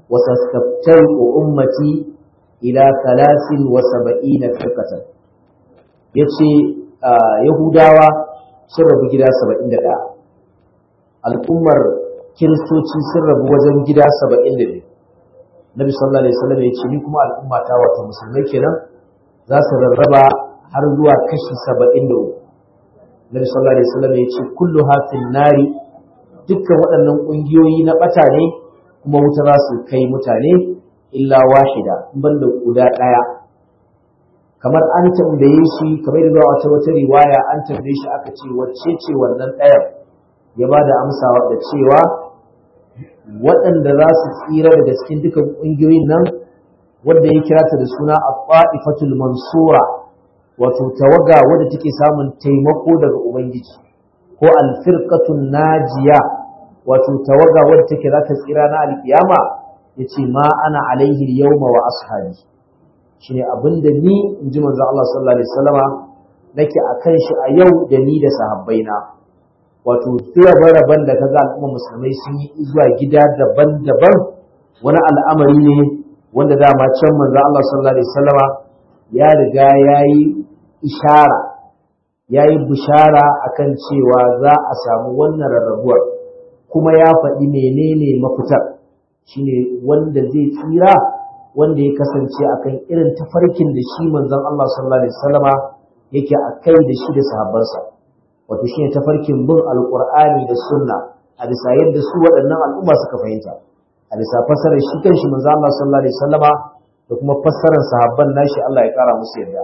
وستفترق أمتي إلى ثلاث وسبعين فرقة يتشي يهوداوا سرب جدا سبعين دا الأمر kiristoci sun rabu wajen gida saba'in da biyu nabi sallallahu alaihi wasallam ya ce ni kuma al'umma ta wato musulmai kenan za su rarraba har zuwa kashi saba'in da uku nabi sallallahu alaihi wasallam ya ce kullu hafin nari dukkan waɗannan ƙungiyoyi na ɓata ne kuma wuta za su kai mutane illa wahida ban da guda ɗaya kamar an tambaye shi kamar da wata wata riwaya an tambaye shi aka ce wacce ce wannan ɗayan ya ba da amsa da cewa waɗanda za su tsira daga cikin dukan ƙungiyoyin nan wadda ya kira ta da suna a mansura wato tawaga wadda take samun taimako daga ubangiji ko alfirqatun najiya wato tawaga wadda take za ta tsira na alkiyama yace ma ana alaihi yawma wa ashabi shine abinda ni inji manzo Allah sallallahu alaihi wasallama nake akan shi a yau da ni da sahabbaina wato rabe-raben da kaga al'umma musulmai sun yi zuwa gida daban-daban wani al'amari ne wanda dama can manzo Allah sallallahu alaihi wasallama ya riga yayi ishara yayi bishara akan cewa za a samu wannan rarrabuwar kuma ya faɗi menene mafitar shine wanda zai tsira wanda ya kasance akan irin tafarkin da shi manzon Allah sallallahu alaihi wasallama yake akai da shi da sahabbansa wato shine tafarkin bin alqur'ani da sunna a bisa yadda su waɗannan al'umma suka fahimta a bisa fassarar shi kanshi manzon Allah sallallahu alaihi wasallama da kuma fassarar sahabban nashi Allah ya kara musu yadda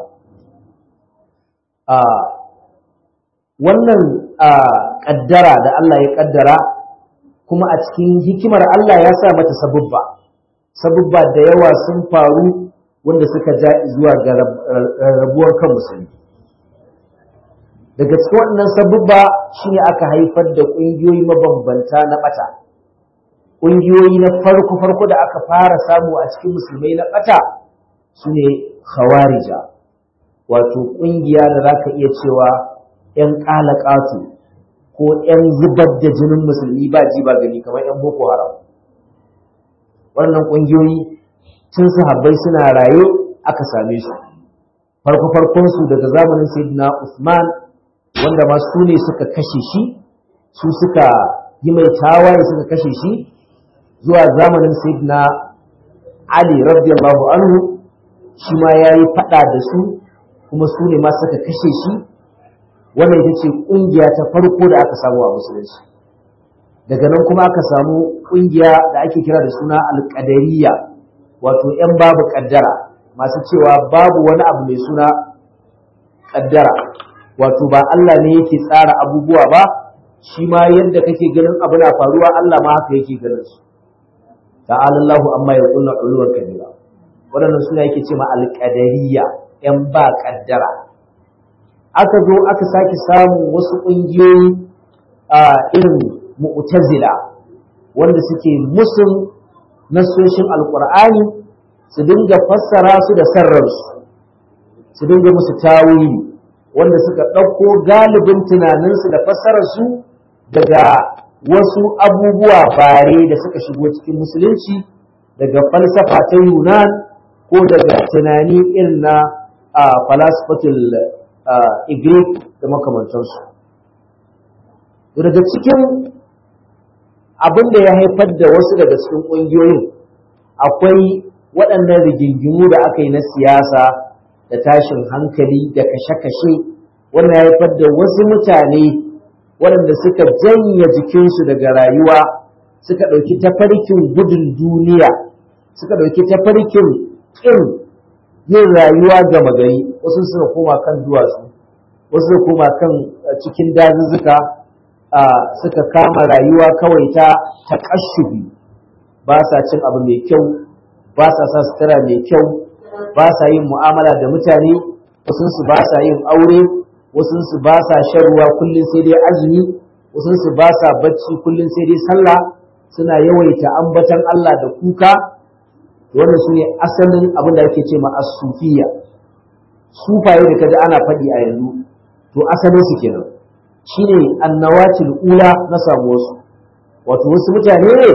a wannan kaddara da Allah ya kaddara kuma a cikin hikimar Allah ya sa mata sabubba sabubba da yawa sun faru wanda suka ja zuwa ga rabuwar kan musulmi daga cikin wannan sabubba shine aka haifar da ƙungiyoyi mabambanta na ɓata ƙungiyoyi na farko-farko da aka fara samu a cikin musulmai na ɓata su ne khawarija wato ƙungiya da za ka iya cewa 'yan ƙalaƙatu ko 'yan zubar da jinin musulmi ba ji ba gani kamar 'yan boko haram wannan ƙungiyoyi tun sahabbai suna raye aka same su farko farkon su daga zamanin sayyidina Usman wanda ma su ne suka kashe shi su suka yi mai tawaye suka kashe shi zuwa zamanin sayyidina Ali radiyallahu anhu shi ma yayi fada da su kuma su ne ma suka kashe shi wannan ita ce kungiya ta farko da aka samu a musulunci daga nan kuma aka samu kungiya da ake kira da suna alƙadariya wato 'yan babu ƙaddara masu cewa babu wani abu mai suna ƙaddara wato ba Allah ne yake tsara abubuwa ba shi ma yadda kake ganin abu na faruwa Allah ma haka yake ganin su ta'ala Allahu amma ya kulla uluwar kabira waɗannan suna yake ce ma alƙadariya 'yan ba ƙaddara aka zo aka sake samun wasu ƙungiyoyi a irin mu'tazila wanda suke musun nasoshin alkur'ani su dinga fassara su da sarrarsu su dinga musu tawili wanda suka ɗauko galibin tunaninsu da fassararsu daga wasu abubuwa bare da suka shigo cikin musulunci daga falsafa ta yunan ko daga tunani irin na falasifatul igrik da makamantansu daga cikin abin da ya haifar da wasu daga cikin ƙungiyoyin akwai waɗannan rigingimu da aka yi na siyasa da tashin hankali da kashe-kashe wannan ya haifar da wasu mutane waɗanda suka janye jikinsu daga rayuwa suka ɗauki tafarkin gudun duniya suka ɗauki tafarkin ƙin yin rayuwa gama gari wasu suka koma kan duwatsu wasu suka koma kan cikin dazuzzuka suka kama rayuwa kawai ta taƙashubi ba sa cin abu mai kyau ba sa sa sutura mai kyau ba sa yin mu'amala da mutane wasunsu ba sa yin aure wasunsu ba sa shan ruwa kullum sai dai azumi wasunsu ba sa bacci kullum sai dai sallah suna yawaita ambatan Allah da kuka wannan su ne asalin abin da ake ce ma as-sufiya sufaye da kaji ana faɗi a yanzu to asalin su kenan shine annawatil ula na samu wasu wato wasu mutane ne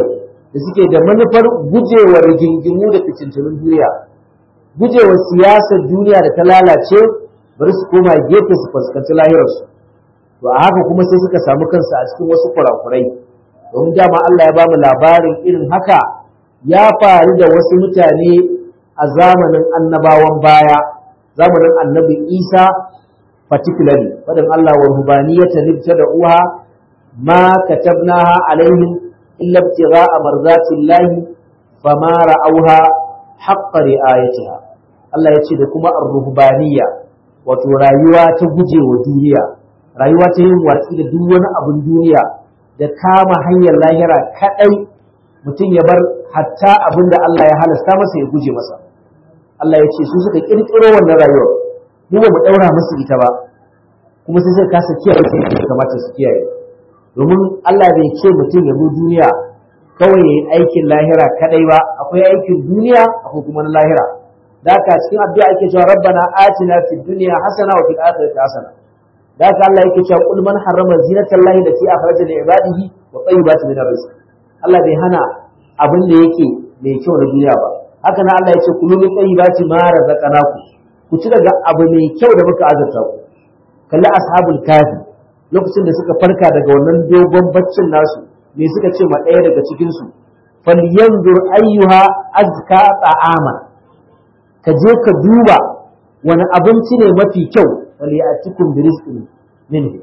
da suke da manufar gujewa rigingimu da fitintunin duniya gujewa siyasar duniya da ta lalace bari su koma gefe su fuskanci lahirarsu to a haka kuma sai suka samu kansu a cikin wasu kurakurai domin dama Allah ya bamu labarin irin haka ya faru da wasu mutane a zamanin annabawan baya zamanin annabi Isa particularly fadin Allah wa rubaniyata nibta da uha ma katabnaha alaihim illa ibtigha'a marzatillahi fama ra'awha haqqa ri'ayatiha Allah ya ce da kuma ar-ruhbaniyya wato rayuwa ta gujewa duniya rayuwa ta yin watsi da duk wani abin duniya da kama hanyar lahira kadai mutum ya bar hatta abin da Allah ya halasta masa ya guje masa Allah ya ce su suka kirkiro wannan rayuwar mu ba mu daura musu ita ba kuma sai suka kasa kiyaye sai ya kamata su kiyaye domin Allah bai ce mutum ya zo duniya kawai ya yi aikin lahira kadai ba akwai aikin duniya akwai kuma na lahira da haka cikin addu'a ake cewa rabbana atina fid dunya hasana wa fil akhirati hasana da haka Allah yake cewa qul man harrama zinatan lahi lati akhraja li ibadihi wa tayyibati min rizq Allah bai hana abin da yake mai kyau na duniya ba haka nan Allah ya ce kulu min tayyibati ma razaqnaku ku ci daga abu mai kyau da muka azurta ku kalli ashabul kafi lokacin da suka farka daga wannan dogon baccin nasu me suka ce ma ɗaya daga cikin su falyanzur ayyuha azka ta'ama ka je ka duba wani abinci ne mafi kyau wal ya'tikum bi rizqin minhu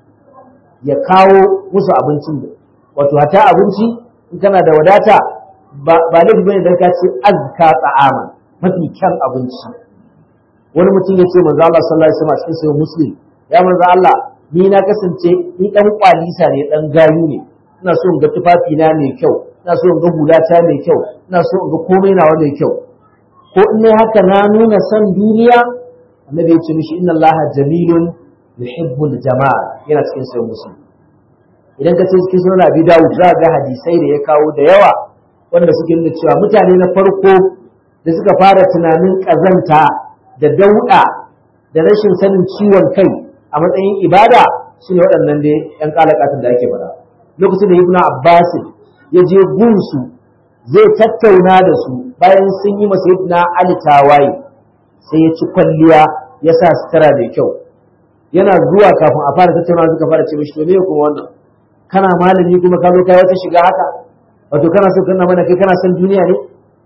ya kawo musu abincin da wato hata abinci in kana da wadata ba ba laifi bane dan ka ce azka ta'ama mafi kyan abinci wani mutum ya ce manzo Allah sallallahu alaihi wasallam cikin sahih muslim ya manzo Allah ni na kasance ni dan kwalisa ne dan gayu ne ina so in ga tufafi na mai kyau ina so in ga hulata mai kyau ina so in ga komai nawa mai kyau ko in ne haka na nuna san duniya annabi ya ce mishi inna Allah jamilun yuhibbul jamal yana cikin sahih muslim idan ka ce cikin sunan Abi Dawud za ga hadisai da ya kawo da yawa wanda suke nuna cewa mutane na farko da suka fara tunanin kazanta da dauda da rashin sanin ciwon kai a matsayin ibada shine waɗannan dai yan kalakatun da ake faɗa lokacin da Ibn Abbas ya je gunsu zai tattauna da su bayan sun yi masa Ibn Ali tawaye sai ya ci kwalliya ya sa sutura da kyau yana zuwa kafin a fara tattauna suka fara ce mishi to me kuma wannan kana malami kuma ka zo kai wata shiga haka wato kana so kana mana kai kana son duniya ne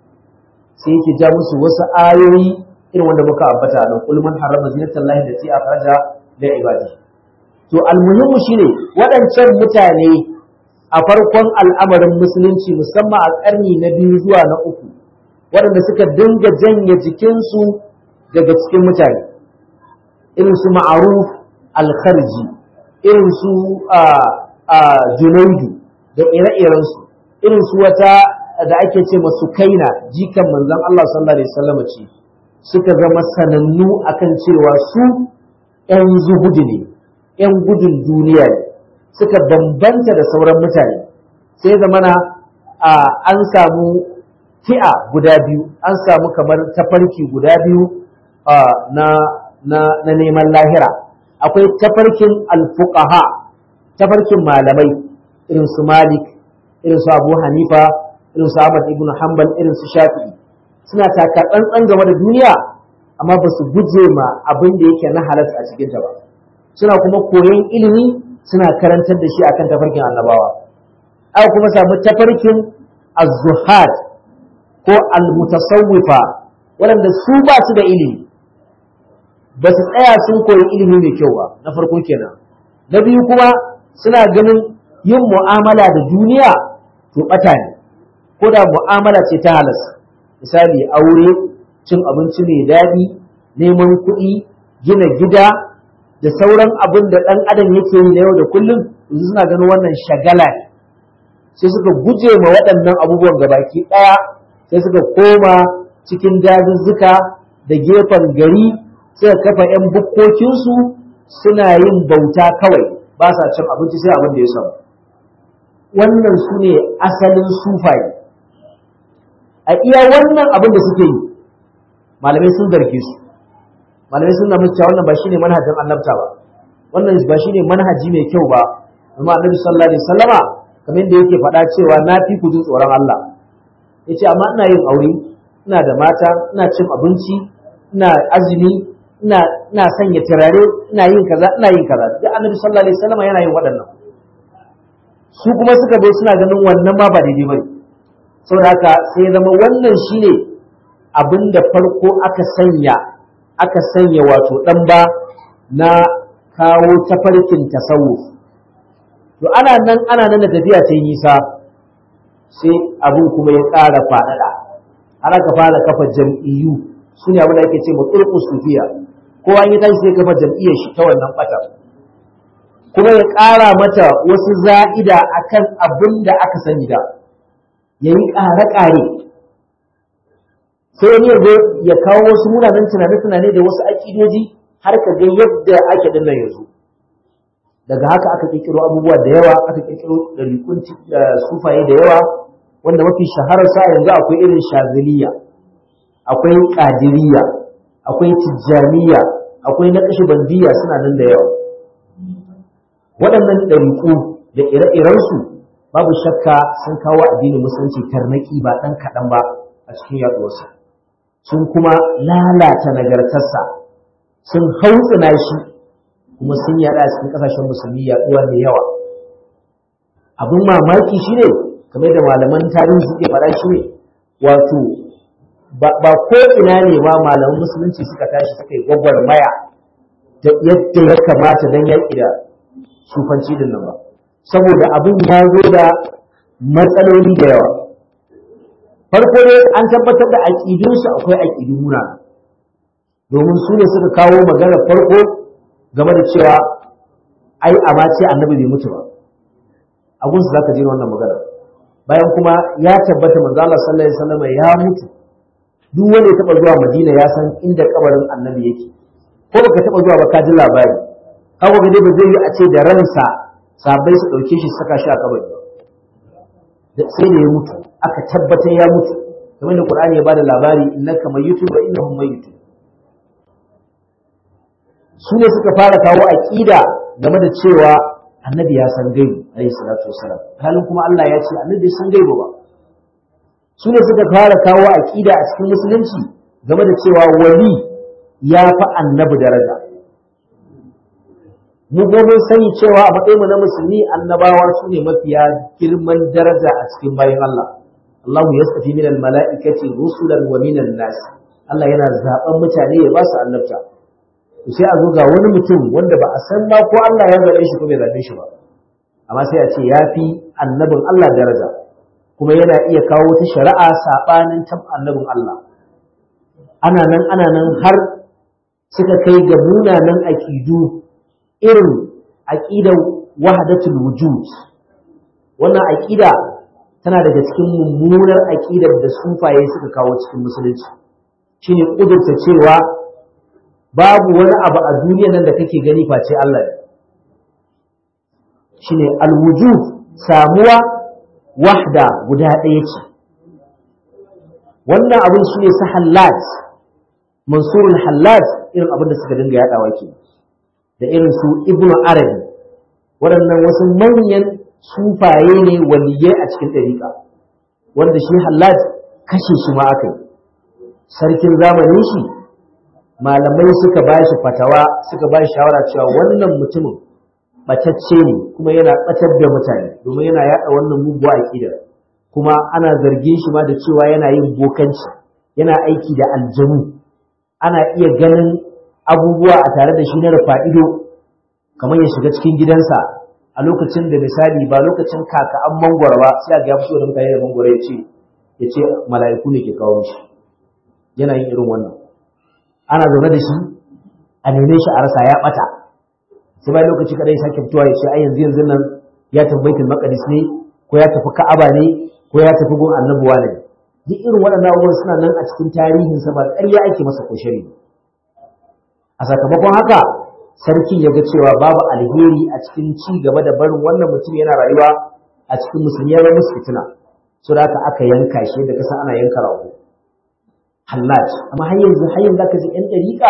sai yake ja musu wasu ayoyi irin wanda muka ambata nan kul man harrama zinatallahi allati akhraja li ibadi to almuhimmu shine waɗancan mutane a farkon al'amarin musulunci musamman a ƙarni na biyu zuwa na uku waɗanda suka dinga janye jikinsu daga cikin mutane irin su ma'aruf al-kharji irin su junaidu da ire-irensu irin su wata da ake ce masu kaina jikan manzon Allah sallallahu alaihi wasallam ce suka zama sanannu akan cewa su ‘yan zuhudu ne ‘yan gudun duniya ne suka bambanta da sauran mutane sai zamana an samu fi'a guda biyu an samu kamar tafarki guda biyu na neman lahira akwai tafarkin alfuqaha tafarkin malamai irin su Malik irin su Abu Hanifa irin su Ahmad ibn Hanbal irin su Shafi'i suna taka tsantsan game da duniya amma ba su guje ma abin da yake na halas a cikin ta ba suna kuma koyon ilimi suna karantar da shi akan tafarkin annabawa aka kuma samu tafarkin az-zuhad ko al-mutasawwifa waɗanda su ba su da ilimi ba su tsaya sun koyi ilimi mai kyau ba na farko kenan na biyu kuma suna ganin yin mu'amala da duniya to ɓata ne ko da mu'amala ce ta halas misali aure cin abinci mai daɗi neman kuɗi gina gida da sauran abin da ɗan adam yake yi na yau da kullum yanzu suna ganin wannan shagala ne sai suka guje ma waɗannan abubuwan gabaki ɗaya sai suka koma cikin dazuzzuka da gefen gari suka kafa 'yan bukkokinsu suna yin bauta kawai ba sa cin abinci sai abin da ya samu wannan su ne asalin sufaye a iya wannan abin da suke yi malamai sun zarge su malamai sun na cewa wannan ba shine manhajin annabta ba wannan ba shine manhaji mai kyau ba amma annabi sallallahu alaihi wasallama kamar yadda yake faɗa cewa na fi ku jin tsoron Allah ya ce amma ina yin aure ina da mata ina cin abinci ina azumi ina ina sanya turare ina yin kaza ina yin kaza duk annabi sallallahu alaihi wasallam yana yin waɗannan su kuma suka zo suna ganin wannan ma ba daidai bane saboda haka sai ya zama wannan shine abin da farko aka sanya aka sanya wato ɗan ba na kawo tafarkin tasawuf to ana nan ana nan da tafiya ta nisa sai abin kuma ya ƙara faɗaɗa har aka fara kafa jam'iyyu su ne abin da ake ce ma turku sufiya kowa ya tashi sai kafa jam'iyyar shi ta wannan ɓatar kuma ya ƙara mata wasu za'ida akan abin da aka sani da ya yi ƙare-ƙare sai wani yanzu ya kawo wasu munanan tunane-tunane da wasu aƙidoji har ka ga yadda ake dinnan yanzu daga haka aka kirkiro abubuwa da yawa aka kirkiro ɗariƙun sufaye da yawa wanda mafi shaharar sa yanzu akwai irin shaziliya akwai ƙadiriya akwai tijjaniya akwai na bandiya suna nan da yawa waɗannan ɗariƙu da ire-irensu babu shakka sun kawo addinin musulunci tarnaki ba ɗan kaɗan ba a cikin yaɗuwarsa sun kuma lalata nagartarsa sun hautsina shi kuma sun yaɗa a cikin ƙasashen musulmi yaɗuwa mai yawa abin mamaki shi ne kamar da malaman tarihi suke faɗa shi ne wato ba ko ina ne ma malaman musulunci suka tashi suka yi gwagwarmaya da yadda ya kamata don yaƙi da sufanci din nan ba saboda abin ya zo da matsaloli da yawa farko ne an tabbatar da aƙidunsu akwai aƙidun muna domin su ne suka kawo magana farko game da cewa ai amma ce annabi bai mutu ba a gunsu za ka je wannan magana bayan kuma ya tabbata manzo Allah sallallahu alaihi wasallam ya mutu duk wanda ya taba zuwa Madina ya san inda kabarin annabi yake ko baka taba zuwa ba ka ji labari kawo ga dai ba zai yi a ce da ransa sabai su dauke shi saka shi a kabari sai da ya mutu aka tabbatar ya mutu kamar da Qur'ani ya bada labari innaka mayyitun wa innahum mayyitun su ne suka fara kawo aqida game da cewa annabi ya san gaibu alayhi salatu wasalam halin kuma Allah ya ce annabi bai san gaibu ba su ne suka fara kawo aqida a cikin musulunci game da cewa wali ya fi annabi daraja mu gobe sani cewa a matsayin mu na musulmi annabawa su ne mafiya girman daraja a cikin bayan Allah Allahu yastafi min al-mala'ikati rusulan wa min nas Allah yana zaben mutane ya ba su annabta to sai a zo ga wani mutum wanda ba a san ba ko Allah ya zabe shi ko bai zabe shi ba amma sai a ce ya fi annabin Allah daraja kuma yana iya kawo ta shari'a sabanin tab annabin Allah ana nan ana nan har suka kai ga munanan aƙidu irin aƙidar wahdatul wujud wannan aƙida tana daga cikin mummunar aƙidar da sufaye suka kawo cikin musulunci shine ƙudurta cewa babu wani abu a duniya nan da kake gani face Allah ne shine alwujud samuwa wahda guda ɗaya ce wannan abin shine su hallat mansurul hallat irin abin da suka dinga yaɗawa ke da irin su ibnu arabi waɗannan wasu manyan sufaye ne waliyai a cikin ɗariƙa wanda shi hallat kashe shi ma aka yi sarkin zamanin shi malamai suka ba shi fatawa suka ba shi shawara cewa wannan mutumin ɓatacce ne kuma yana ɓatar da mutane domin yana yaɗa wannan muguwa aƙidar kuma ana zargin shi ma da cewa yana yin bokanci yana aiki da aljanu ana iya ganin abubuwa a tare da shi na rufa ido kamar ya shiga cikin gidansa a lokacin da misali ba lokacin kaka an mangwara ba sai ga ya fito da mutane da mangwara ya ce ya ce mala'iku ne ke kawo mishi yana yin irin wannan ana zaune da shi a neme shi a rasa ya bata sai bayan lokaci kada ya sake fitowa ya ce ai yanzu yanzu nan ya tafi baitul maqdis ne ko ya tafi ka'aba ne ko ya tafi gun annabuwa ne duk irin waɗannan abubuwan suna nan a cikin tarihin sa ba ƙarya ake masa ko shari a sakamakon haka sarkin ya ga cewa babu alheri a cikin ci gaba da barin wannan mutum yana rayuwa a cikin musulmi ya musu fitina so da haka aka yanka shi da kasa ana yanka rago hallaj amma har yanzu har yanzu aka ji yan dariƙa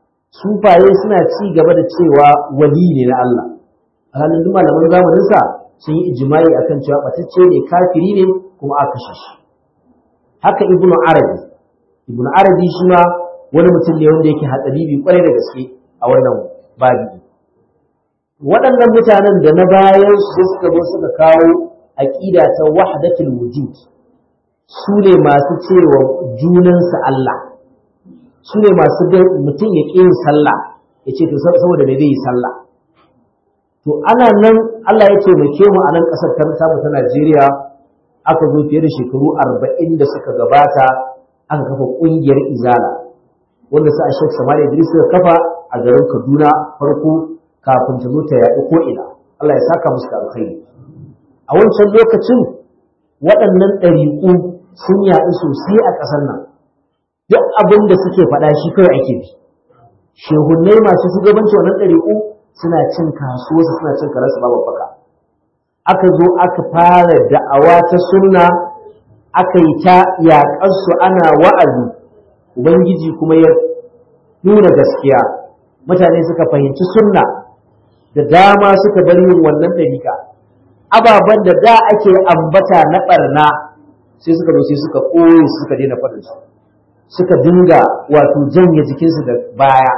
sufaye suna ci gaba da cewa wali ne na Allah a halin duk malaman zamanin sa sun yi ijimai akan cewa batacce ne kafiri ne kuma aka kashe shi haka ibnu arabi ibnu arabi shi ma wani mutum ne wanda yake hatsari kwarai da gaske a wannan babi waɗannan mutanen da na bayan su suka zo suka kawo aƙida ta wahdatul wujud su ne masu cewa junansa Allah su ne masu ga mutum ya ƙi yin sallah ya ce to saboda me zai yi sallah to ana nan Allah ya taimake mu a nan ƙasar ta samu ta Najeriya aka zo fiye da shekaru arba'in da suka gabata aka kafa ƙungiyar izala wanda sa Sheikh Samari Idris suka kafa a garin Kaduna farko kafin ta zo ta yaɗu ko ina Allah ya saka musu da alkhairi a wancan lokacin waɗannan ɗariƙu sun yaɗu sosai a ƙasar nan duk abin da suke faɗa shi kawai ake bi shehunnai masu shugabanci wannan ɗariƙu suna cin kasuwarsu suna cin karansu babu baka aka zo aka fara da'awa ta sunna aka yi ta yaƙarsu ana wa'azi ubangiji kuma ya nuna gaskiya mutane suka fahimci sunna da dama suka bar yin wannan ɗariƙa ababen da da ake ambata na ɓarna sai suka zo sai suka ɓoye suka daina faɗin su suka dinga wato janye jikinsu da baya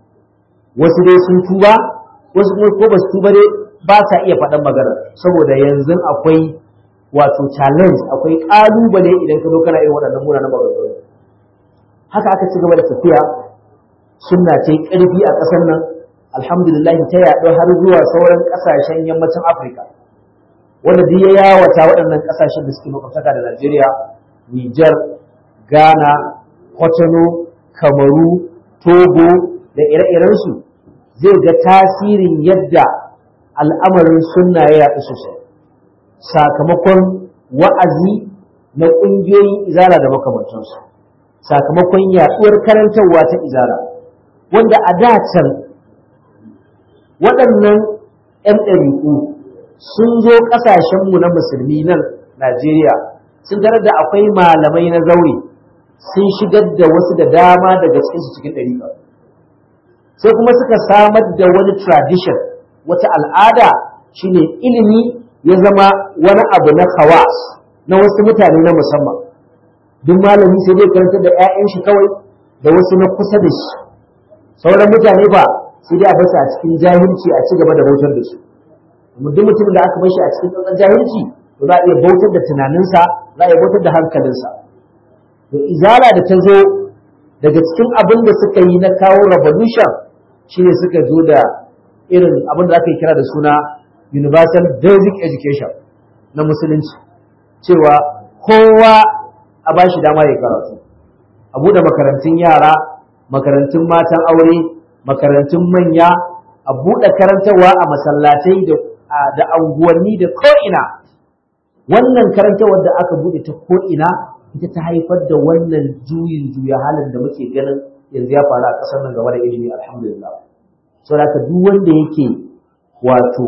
wasu dai sun tuba wasu kuma ko ba su tuba dai ba sa iya faɗan magana saboda yanzu akwai wato challenge akwai ƙalubale idan ka zo kana irin waɗannan munanan maganganu haka aka ci gaba da tafiya sunna ce ƙarfi a ƙasar nan alhamdulillah ta yaɗu har zuwa sauran ƙasashen yammacin afirka wanda duk ya yawata waɗannan ƙasashen da suke makwabtaka da najeriya nijar ghana Kotono, Kamaru, Togo da ire-irensu zai ga tasirin yadda al'amarin sunna ya yaɗu sosai sakamakon wa'azi na ƙungiyoyin izala da makamantansu sakamakon yaɗuwar karantarwa ta izala wanda a da can waɗannan ‘yan ɗariƙu sun zo ƙasashenmu na musulmi nan Najeriya sun tarar da akwai malamai na zaure sun shigar da wasu da dama daga cikinsu cikin ɗariƙa sai kuma suka samar da wani tradition wata al'ada shine ilimi ya zama wani abu na khawas na wasu mutane na musamman duk malami sai dai karanta da 'ya'yan shi kawai da wasu na kusa da shi sauran mutane ba sai dai a basu a cikin jahilci a ci gaba da bautar da su duk mutumin da aka bar shi a cikin tsantsan jahilci to za a iya bautar da tunaninsa za a iya bautar da hankalinsa to izala da ta zo daga cikin abin da suka yi na kawo revolution shine suka zo da irin abin da aka yi kira da suna universal basic education na musulunci cewa kowa a ba shi dama ya karatu a buɗe makarantun yara makarantun matan aure makarantun manya a buɗe karantarwa a masallatai da anguwanni da ko'ina wannan karantarwar da aka buɗe ta ko'ina ita ta haifar da wannan juyin juya halin da muke ganin yanzu ya faru a ƙasar nan game da ilimi alhamdulillah saboda duk wanda yake wato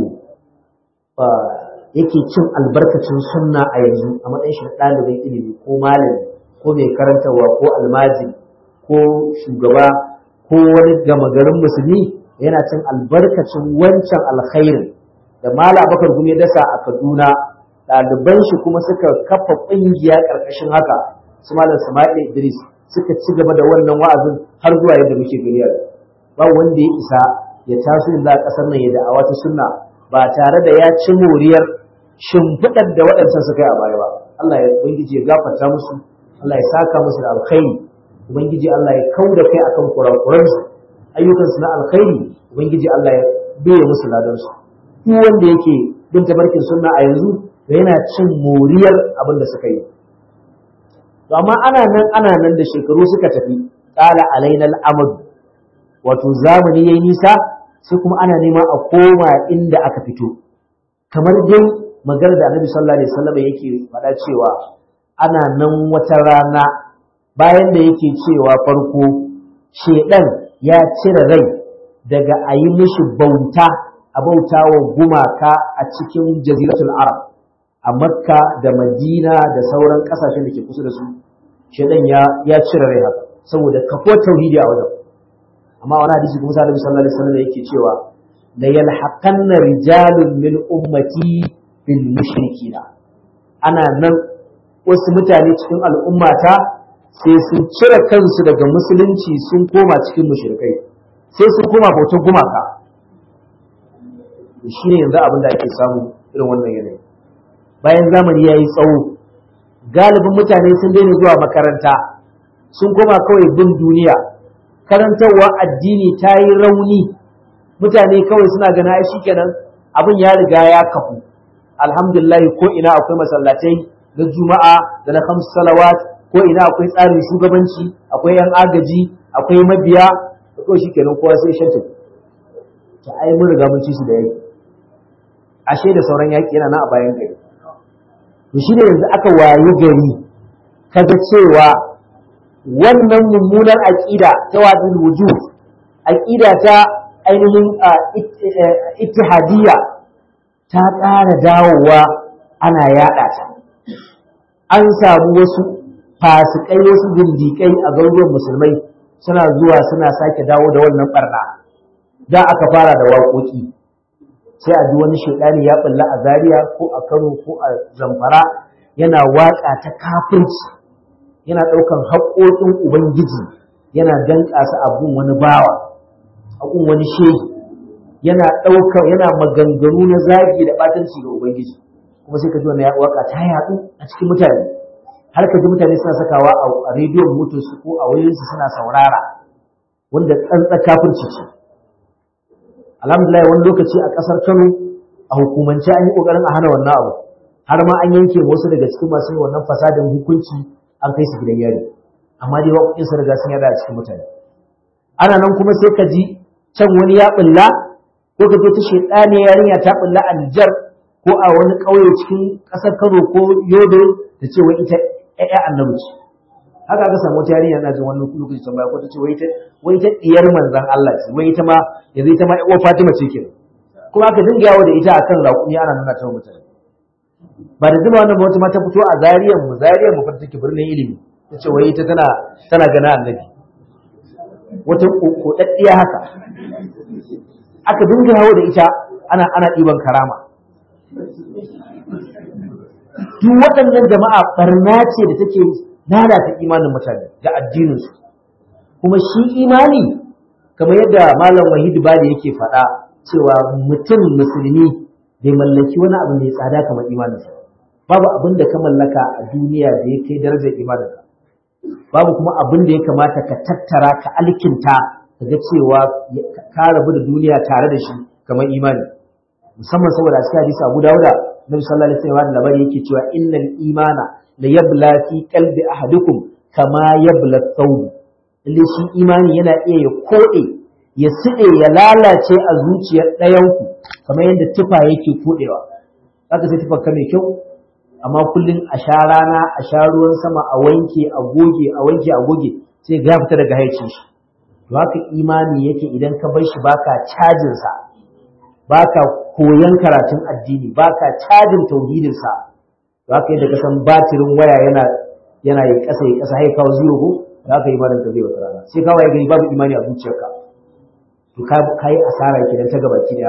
yake cin albarkacin sunna a yanzu a matsayin shi ɗalibin ilimi ko malami ko mai karantarwa ko almajiri ko shugaba ko wani gama garin musulmi yana cin albarkacin wancan alkhairin da mala bakar gumi dasa a kaduna ɗaliban shi kuma suka kafa ƙungiya ƙarƙashin haka su malam sama'il idris suka ci gaba da wannan wa'azin har zuwa yadda muke gani yau ba wanda ya isa ya taso yanzu a ƙasar nan ya da'awa ta sunna ba tare da ya ci moriyar shimfiɗar da waɗancan suka yi a baya ba Allah ya ubangiji ya gafarta musu Allah ya saka musu da alkhairi ubangiji Allah ya kau da kai akan kurakuransu ayyukansu na alkhairi ubangiji Allah ya biye musu ladansu duk wanda yake bin tabarkin sunna a yanzu da yana cin moriyar abin da suka yi to amma ana nan ana nan da shekaru suka tafi qala alaina al-amad wato zamani yayi nisa sai kuma ana nema a koma inda aka fito kamar dai maganar da Annabi sallallahu alaihi wasallam yake faɗa cewa ana nan wata rana bayan da yake cewa farko shedan ya cire rai daga a yi mishi bauta a bauta wa gumaka a cikin jaziratul arab a makka da madina da sauran kasashen da ke kusa da su shedan ya ya cire rai haka saboda kafo tauhidi a wajen amma wani hadisi kuma sallallahu alaihi wasallam yake cewa la yalhaqanna rijalun min ummati bil mushrikina ana nan wasu mutane cikin al'ummata sai sun cire kansu daga musulunci sun koma cikin mushrikai sai sun koma bautar gumaka shi ne yanzu abin da ake samu irin wannan yanayi bayan zamani ya yi tsawo galibin mutane sun daina zuwa makaranta sun koma kawai bin duniya karantarwa addini ta yi rauni mutane kawai suna gana ai shikenan abin ya riga ya kafu alhamdulillah ko ina akwai masallatai na juma'a da na kamsu salawat ko ina akwai tsarin shugabanci akwai yan agaji akwai mabiya da kawai shikenan kowa sai shanta ta ai mun riga mun ci su da yaki ashe da sauran yaki yana na a bayan gari to shi ne yanzu aka wayi gari kaga cewa wannan mummunar aƙida ta wadin wujud aƙida ta ainihin ittihadiyya ta ƙara dawowa ana yaɗa ta an samu wasu fasikai wasu zindiƙai a garuruwan musulmai suna zuwa suna sake dawo da wannan barna da aka fara da waƙoƙi sai a ji wani shaidani ya bulla a Zaria ko a Kano ko a Zamfara yana waƙa ta kafirci yana ɗaukan haƙoƙin Ubangiji yana danƙa su abun wani bawa abun wani shehi yana ɗauka yana maganganu na zagi da ɓatanci ga Ubangiji kuma sai ka ji wannan waƙa ta yaɗu a cikin mutane har ka ji mutane suna sakawa a rediyon motarsu ko a wayoyinsu suna saurara wanda tsantsa kafirci ce alhamdulillah wani lokaci a ƙasar Kano a hukumance an yi ƙoƙarin a hana wannan abu har ma an yanke wasu daga cikin masu yin wannan fasadin hukunci an kai su gidan yari amma dai waƙoƙin sun riga sun yada a cikin mutane ana nan kuma sai ka ji can wani ya bulla ko ka ta shedane yarinya ta bulla a Nijar ko a wani ƙauye cikin ƙasar Kano ko Yobe ta ce wai ita ƴaƴa annabi ce haka aka samu wata yarinya na jin wannan lokaci can baya ko ta ce wai ita wai ita diyar manzon Allah ce wai ita ma yanzu ita ma ƴar Fatima ce kenan kuma aka dinga yawo da ita akan raƙumi ana nuna ta mutane ba da zuma wannan wata mata fito a zariyar mu zariyar mu fata take birnin ilimi ta ce wai ita tana tana gana annabi wata kodaddiya haka aka dinga yawo da ita ana ana ɗiban karama duk waɗannan jama'a barna ce da take lalata imanin mutane da addininsu kuma shi imani kamar yadda malam wahid bali yake faɗa cewa mutum musulmi bai mallaki wani abu mai tsada kamar imaninsa babu abin da ka mallaka a duniya da ya kai darajar imaninka babu kuma abin da ya kamata ka tattara ka alkinta ka ga cewa ka rabu da duniya tare da shi kamar imani musamman saboda a cikin hadisi Abu Dawuda Nabi sallallahu alaihi wasallam labari yake cewa innal imana la yabla fi qalbi ahadukum kama yabla thawb lalle shi imani yana iya ya kode ya side ya lalace a zuciyar ɗayanku kamar yadda tufa yake kodewa zaka sai tufa mai kyau amma kullum a sha rana a sha ruwan sama a wanke a goge a wanke a goge sai ga fita daga haicin shi to haka imani yake idan ka bar shi baka cajin sa baka koyan karatun addini baka cajin tauhidin sa to haka yadda ka san batirin waya yana yana yi kasa yi kasa har kawo zero ko da haka imanin ka zai wata rana sai kawai ya gani babu imani a zuciyarka to ka yi asara kenan ta gaba ki daya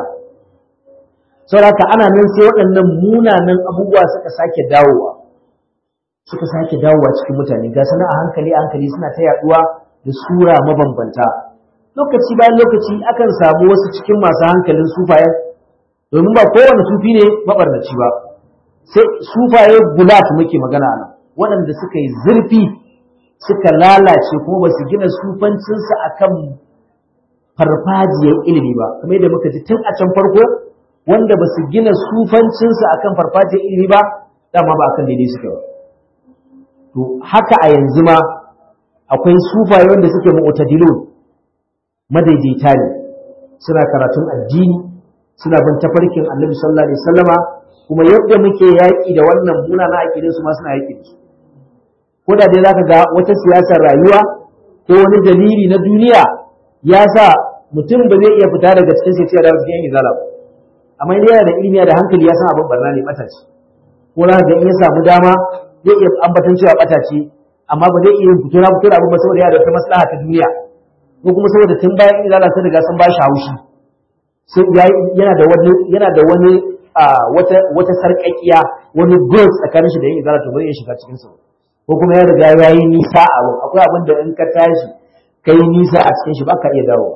saboda ana nan sai waɗannan munanan abubuwa suka sake dawowa suka sake dawowa cikin mutane ga sana a hankali a hankali suna ta yaduwa da sura mabambanta lokaci bayan lokaci akan samu wasu cikin masu hankalin sufayen domin ba kowane sufi ne mabarnaci ba sai sufaye gulat muke magana nan waɗanda suka yi zurfi suka lalace kuma ba su gina sufancinsu akan farfajiyar ilimi ba kamar yadda muka ji tun a can farko wanda ba su gina sufancinsu akan farfajiyar ilimi ba dama ba akan daidai suke ba to haka a yanzu ma akwai sufaye wanda suke mu'tadilun madaidaita ne suna karatun addini suna bin tafarkin annabi sallallahu alaihi wasallama kuma yadda muke yaƙi da wannan munana aƙidin su ma suna yaƙi da su ko da dai zaka ga wata siyasar rayuwa ko wani dalili na duniya ya sa mutum ba zai iya fita daga cikin sai da cikin izala ba amma idan yana da ilimi da hankali ya san abin barna ne bata ce ko za ga in ya samu dama zai iya ambatan cewa bata ce amma ba zai iya fito na fito da abin ba saboda yana da wata maslaha ta duniya ko kuma saboda tun bayan izala sun riga sun ba shi haushi sai yana da wani yana da wani wata wata sarƙaƙiya wani goal tsakanin shi da yin izala to ba zai shiga cikin su ko kuma ya riga ya yi nisa a abu akwai abin da in ka tashi kai nisa a cikin shi ba ka iya dawo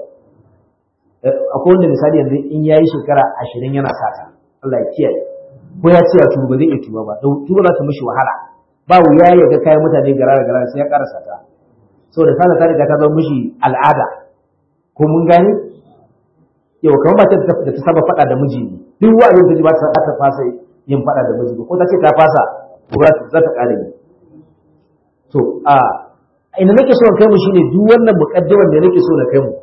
akwai wanda misali yanzu in ya yi shekara ashirin yana sata Allah ya kiyaye ko ya ce ya tuba ba zai iya tuba ba don tuba za ta mishi wahala ba wuya ya ga kayan mutane gara da gara sai ya ƙara sata saboda sata ta riga ta zama mishi al'ada ko mun gane yau kamar ba ta da ta saba faɗa da miji ne duk wa'azin ta ji ba ta ta fasa yin faɗa da miji ko ta ce ta fasa ko za ta ƙara yi to a ina nake so kai mu shine duk wannan muqaddimar da nake so na kai mu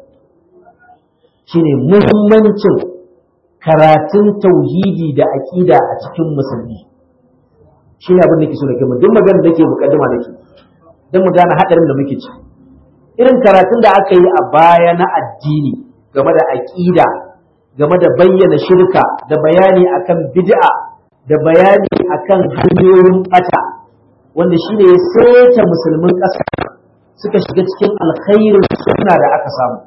shine muhimmancin karatun tauhidi da aqida a cikin musulmi shine abin da nake so na kai mu duk magana da ke muqaddima da ke dan mu gane hadarin da muke ci irin karatun da aka yi a baya na addini game da aqida game da bayyana shirka da bayani akan bid'a da bayani akan hanyoyin bata wanda shi ne ya seta musulmin ƙasa suka shiga cikin alkhairin suna da aka samu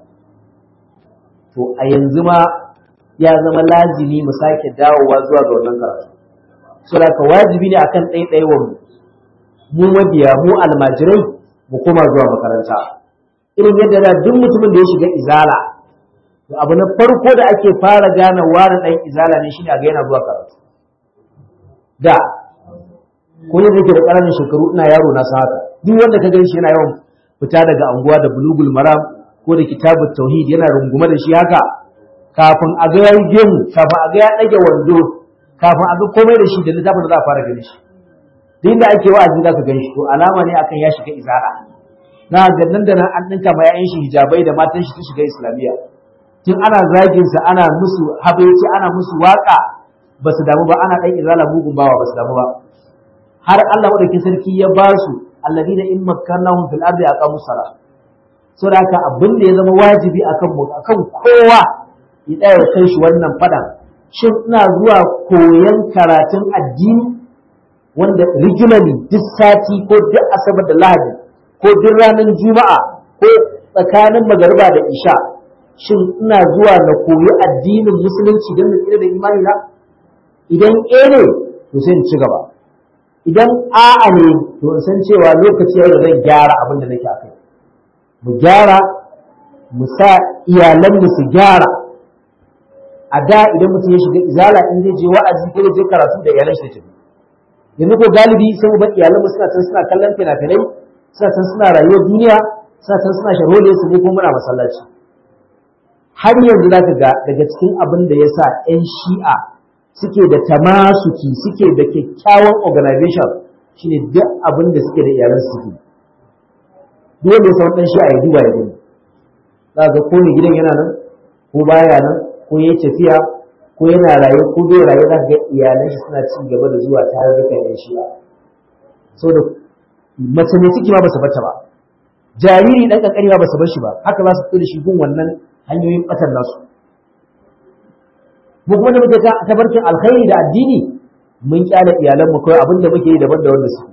to a yanzu ma ya zama lazimi mu sake dawowa zuwa ga wannan karatu so da ka wajibi ne akan ɗaiɗaiwar mu mu mabiya mu almajirai mu koma zuwa makaranta irin yadda da duk mutumin da ya shiga izala to abu na farko da ake fara gane wani ɗan izala ne shine a ga yana zuwa karatu da ko yadda yake da ƙananan shekaru ina yaro na haka duk wanda ka gani shi yana yawan fita daga anguwa da bulugul maram ko da kitabut tauhid yana rungume da shi haka kafin a ga yayi gemu kafin a ga ya dage wando kafin a ga komai da shi da littafin da za a fara gani shi duk inda ake wa'azi za ka gani shi to alama ne akan ya shiga izara na ga nan da nan an dinka ma yayin shi hijabai da matan shi su shiga islamiyya tun ana zagin sa ana musu habaici ana musu waka ba su damu ba ana dan izala mugun bawa ba su damu ba har Allah madaukin sarki ya ba su alladina in makkannahum fil ardi aqamu salat so da haka abin da ya zama wajibi akan mu akan kowa ya tsaya kai shi wannan fadan shin ina zuwa koyan karatun addini wanda regularly duk sati ko duk asabar da lahadi ko duk ranar juma'a ko tsakanin magariba da isha shin ina zuwa na koyi addinin musulunci don na tsira da imani na idan eh ne to sai in ci gaba idan a'a ne to in san cewa lokaci yau da zan gyara abin da nake akai mu gyara mu sa iyalanmu su gyara a da idan mutum ya shiga izala in zai je wa'azi ko zai je karatu da iyalan shi tafi yanzu ko galibi sai mu bar iyalanmu suna can suna kallon fina-finai suna can suna rayuwar duniya suna can suna sharhole su ne ko muna masallaci har yanzu zaka ga daga cikin abin da ya sa 'yan shi'a suke da tamasuki suke da kyakkyawan organization shine duk abin da suke da iyalan suke duk wanda ya san dan shi a ya duba ya gani za ga ko ne gidan yana nan ko baya nan ko yayi tafiya ko yana raye ko bai raye za ga iyalan shi suna ci gaba da zuwa tare da kai shi saboda mace mai ciki ma ba su bata ba jariri dan kankani ma ba su bar shi ba haka za su fito da shi gun wannan hanyoyin batar nasu mu kuma da muke ta tabarkin alkhairi da addini mun kyale iyalan mu kawai abinda muke yi daban da wanda suke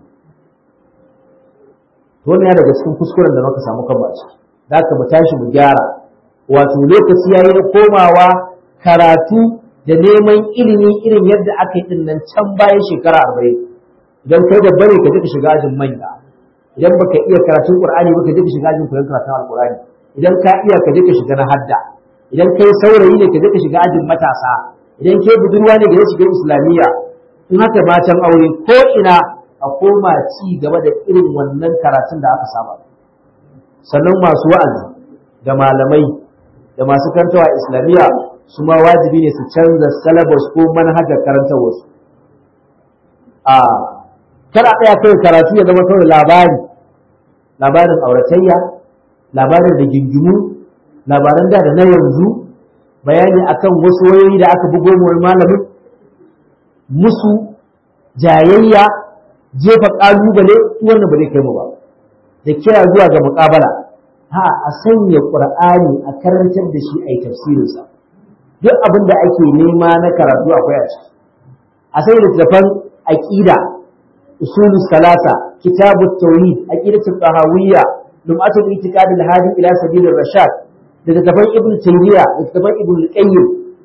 to wannan ya daga cikin kuskuren da muka samu kan baci da ka mu tashi mu gyara wato lokaci yayi na komawa karatu da neman ilimi irin yadda aka yi din nan can bayan shekara arba'in idan kai da bare ka je ka shiga ajin manya idan baka iya karatun qur'ani ba ka je ka shiga ajin koyon karatun alqur'ani idan ka iya ka je ka shiga na hadda idan kai saurayi ne ka je ka shiga ajin matasa idan kai budurwa ne ka je shiga islamiyya in haka matan aure ko ina a koma ci gaba da irin wannan karatun da aka saba sannan masu wa'azi da malamai da masu karantawa islamiyya su ma wajibi ne su canza syllabus ko manhajar karantarwarsu a kada ɗaya kai karatu ya zama kawai labari labarin auratayya labarin da gingimu labaran da da na yanzu bayani akan wasu wayoyi da aka bugo mu malamin musu jayayya jefa kalubale wannan ba zai kai mu ba da kira zuwa ga muƙabala ha a sanya qur'ani a karantar da shi a yi tafsirinsa duk abin da ake nema na karatu akwai a ciki a sanya littattafan aqida usulus salasa kitabut tauhid aqidatul tahawiyya lum'atul itiqad al-hadi ila sabilir rashad da littattafan ibn taymiya da littattafan ibn qayyim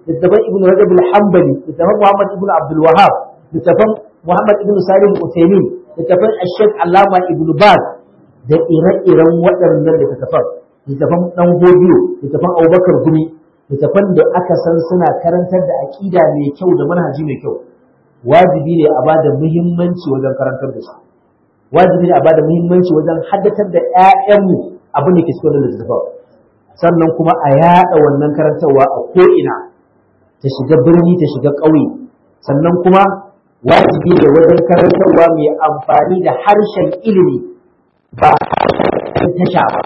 littafan ibn rajab al-hanbali littafan muhammad ibn abdul wahhab littafan muhammad ibn salim al-utaymin littafan ash-shaykh allama ibn baz da ire-iren waɗannan littafan littafan dan godiyo littafan abubakar gumi littafan da aka san suna karantar da aqida mai kyau da manhaji mai kyau wajibi ne a bada muhimmanci wajen karantar da su wajibi ne a bada muhimmanci wajen haddatar da ƴaƴanmu abin da ke cikin wannan littafin sannan kuma a yaɗa wannan karantarwa a ko'ina ta shiga birni ta shiga ƙauye sannan kuma wajibi ne wajen karantarwa mai amfani da harshen ilimi ba harshen tasha ba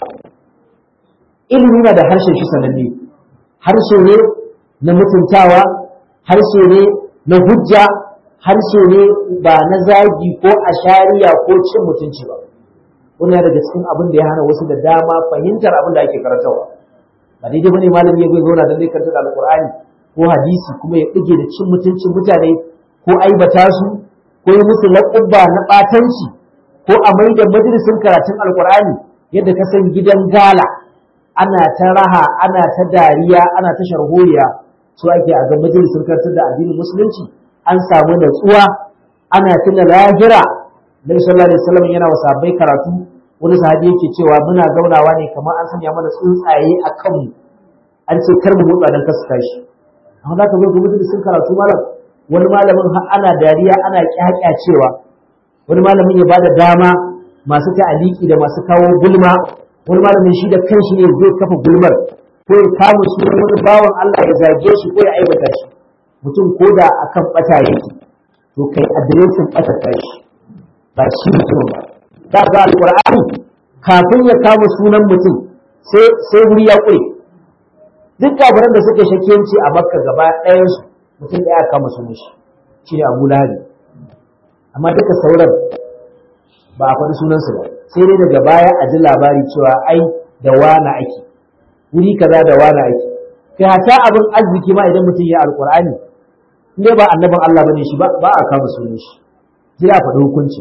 ilimi na da harshen shi sananne harshe ne na mutuntawa harshe ne na hujja harshe ne ba na zagi ko ashariya ko cin mutunci ba wannan daga cikin abin da ya hana wasu da dama fahimtar abin da ake karantarwa ba daidai bane malami ya zauna dan zai karanta alqur'ani ko hadisi kuma ya dige da cin mutuncin mutane ko aibata su ko yi musu laƙubba na ɓatanci ko a mai da majalisin karatun alqur'ani yadda ka san gidan gala ana ta raha ana ta dariya ana ta sharholiya so ake a ga majalisin karantar da addinin musulunci an samu natsuwa ana tuna lahira Nabi sallallahu alaihi wasallam yana wa sahabbai karatu wani sahabi yake cewa muna zaunawa ne kamar an sanya mana tsuntsaye a kanmu an ce kar mu motsa dan kasu tashi amma za ka zo ga mutum sun karatu malam wani malamin har ana dariya ana kyakyacewa wani malamin ya bada dama masu ta'aliki da masu kawo gulma wani malamin shi da kanshi ne zai kafa gulmar ko ya kama sunan wani bawan Allah ya zage shi ko ya aibata shi mutum ko da akan bata yake to kai adireshin bata tashi ba shi mutum ba ta ga alqur'ani kafin ya kama sunan mutum sai sai wuri ya kure duk kafiran da suka shakiyanci a makka gaba ɗayan su mutum ɗaya kama sunan shi shine abu lahabi amma duka sauran ba a faɗi sunansu ba sai dai daga baya a ji labari cewa ai da wana ake wuri kaza da wana ake kai hata abin arziki ma idan mutum ya alqur'ani in dai ba annabin Allah bane shi ba ba a kama sunan shi sai a faɗi hukunci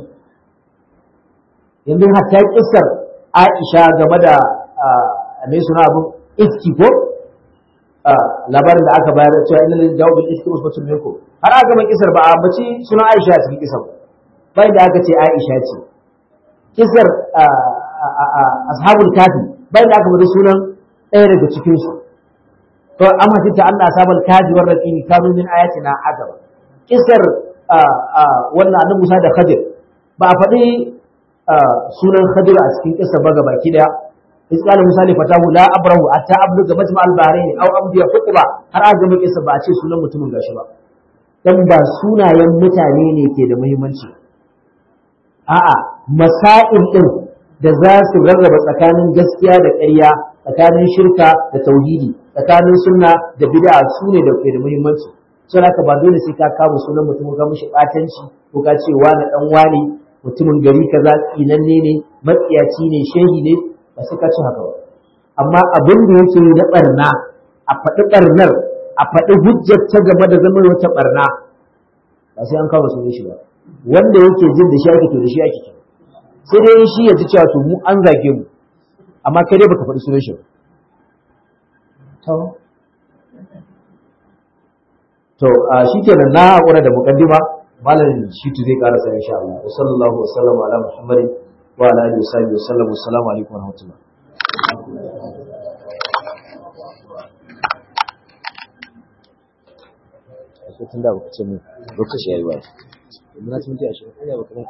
yanzu hatta kissar Aisha game da mai suna abin iski ko labarin da aka bayar cewa inna lil jawab bil iski usbatun minkum har aka gama kissar ba a ambaci suna Aisha a cikin kissar bai da aka ce Aisha ce kissar ashabul kafi bai da aka bada sunan ɗaya daga cikin su to amma tinta Allah ashabul kafi war raqimi kanu min ayatina ajaba kissar wannan annabi Musa da Khadir ba a faɗi sunan Khadir a cikin kissa ba baki daya إذ قال موسى لفتاه لا أبره حتى أبلغ مجمع البحرين أو أمضي حقبة har aka gama kissa ba a ce sunan mutumin gashi ba dan ba sunayen mutane ne ke da muhimmanci a'a masail din da za su rarraba tsakanin gaskiya da ƙarya tsakanin shirka da tauhidi tsakanin sunna da bid'a su ne da ke da muhimmanci sai haka ba dole sai ka kama sunan mutum ka mishi batanci ko ka ce wani dan wani mutumin gari kaza tsinanne ne matsiyaci ne shehi ne ba sai ka ci haka ba amma abin da yake yi na barna a faɗi barnar a faɗi hujjar ta game da zama wata barna ba sai an kawo sunan shi ba wanda yake jin da shi ake to da shi ake sai dai shi ya ji cewa to mu an zage mu amma kai dai baka faɗi sunan shi ba to a shikenan na hakura da mukaddima malam shitu zai karasa insha Allah wa sallallahu wa sallama ala muhammadin wa ala alihi wa sahbihi wa sallam assalamu alaikum wa rahmatullah tun da baka ce mu lokaci yayi wa na tunti a shi